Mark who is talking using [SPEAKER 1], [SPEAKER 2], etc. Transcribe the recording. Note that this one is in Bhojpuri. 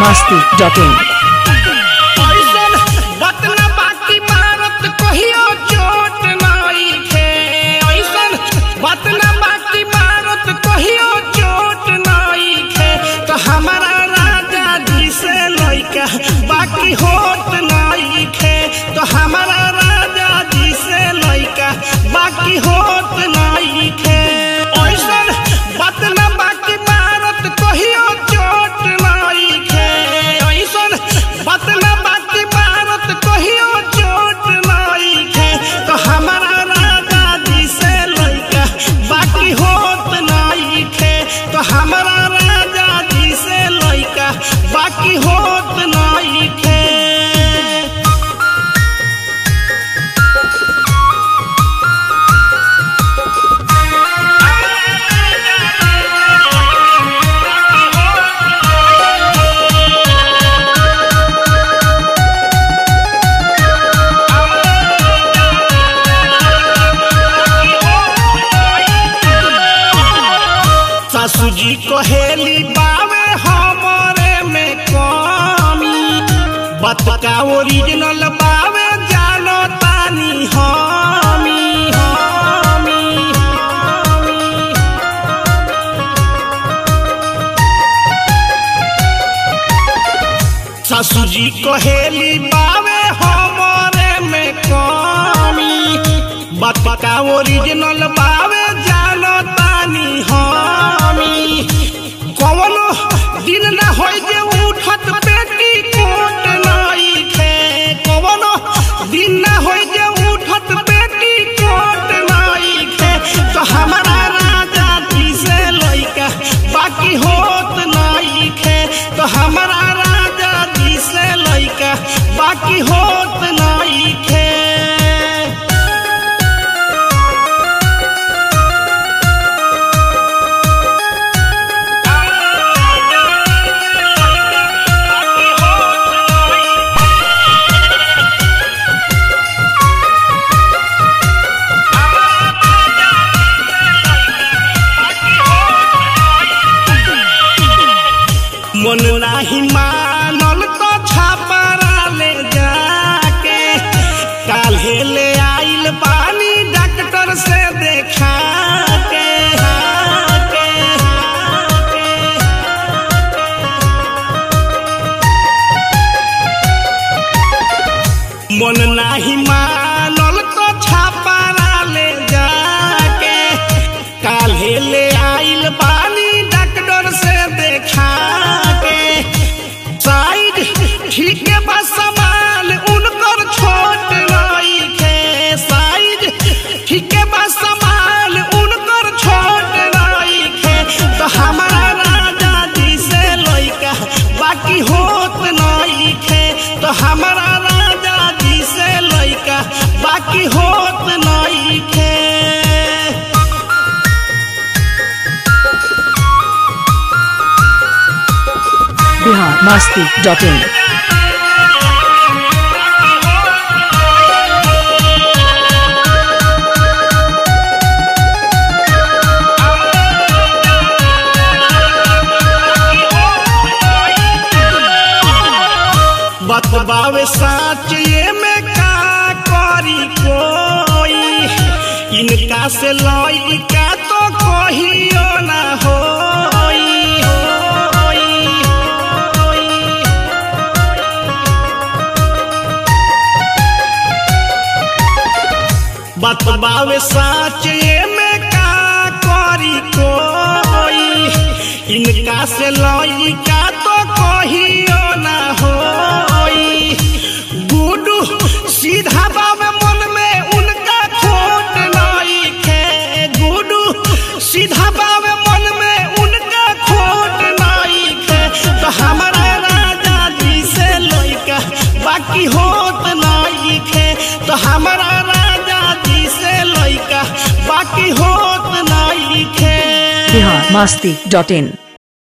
[SPEAKER 1] masti.in
[SPEAKER 2] ऐसन बतना बाकी मारत कहियो चोट नइखे ऐसन बतना बाकी मारत कहियो चोट नइखे तो हमारा राजा जी से लइका बाकी होत नइखे तो हमारा राजा जी से लइका बाकी होत नइखे ऐसन बतना बाकी मारत कहियो चोट नइखे ऐसन बतना बाकी मारत कहियो चोट नइखे तो हमारा राजा जी से लइका बाकी होत नइखे तो हमारा राजा जी से लइका बाकी होत नइखे सासू जी कहेली बावे हमरे में कमी बात का ओरिजिनल बावे जानो तानी हमी हमी हमी सासू जी कहेली बावे हमरे में कमी बात का ओरिजिनल बावे जानो तानी हमी कवनो दिन ना होई जे उठत पेटी कोट नइखे कवनो दिन ना होई जे उठत पेटी कोट नइखे तो हमारा राजा जी से लइका बाकी होत नइखे तो हमारा राजा जी से लइका बाकी होत नइखे मन नाही मानल तो छापरा ले जाके काल्हे ले आइल बानी डॉक्टर से देखा के के, के। मन नाही मानल तो छापरा ले जाके काल्हे ले आइल बानी डॉक्टर से देखा के साइड ठीक है बस सवाल उनकर छोट नइखे साइड ठीक है बस सवाल उनकर छोट नइखे तो हमारा राजा जी से लइका बाकी होत नइखे तो हमारा राजा जी से लइका बाकी होत नइखे
[SPEAKER 1] Bihar masti.in
[SPEAKER 2] बतबावे साच ये में का करी कोई इनका से लई का तो कहियो ना होई होई, होई। बतबावे साच ये में का करी कोई इनका से लई का तो कहियो ना होई गुडू सीधा बाबे मन में उनका खोट नइखे गुडू सीधा बाबे मन में उनका खोट नइखे तो हमारा राजा जी से लइका बाकी होत नइखे तो हमारा राजा जी से लइका बाकी होत नइखे
[SPEAKER 1] Bihar masti.in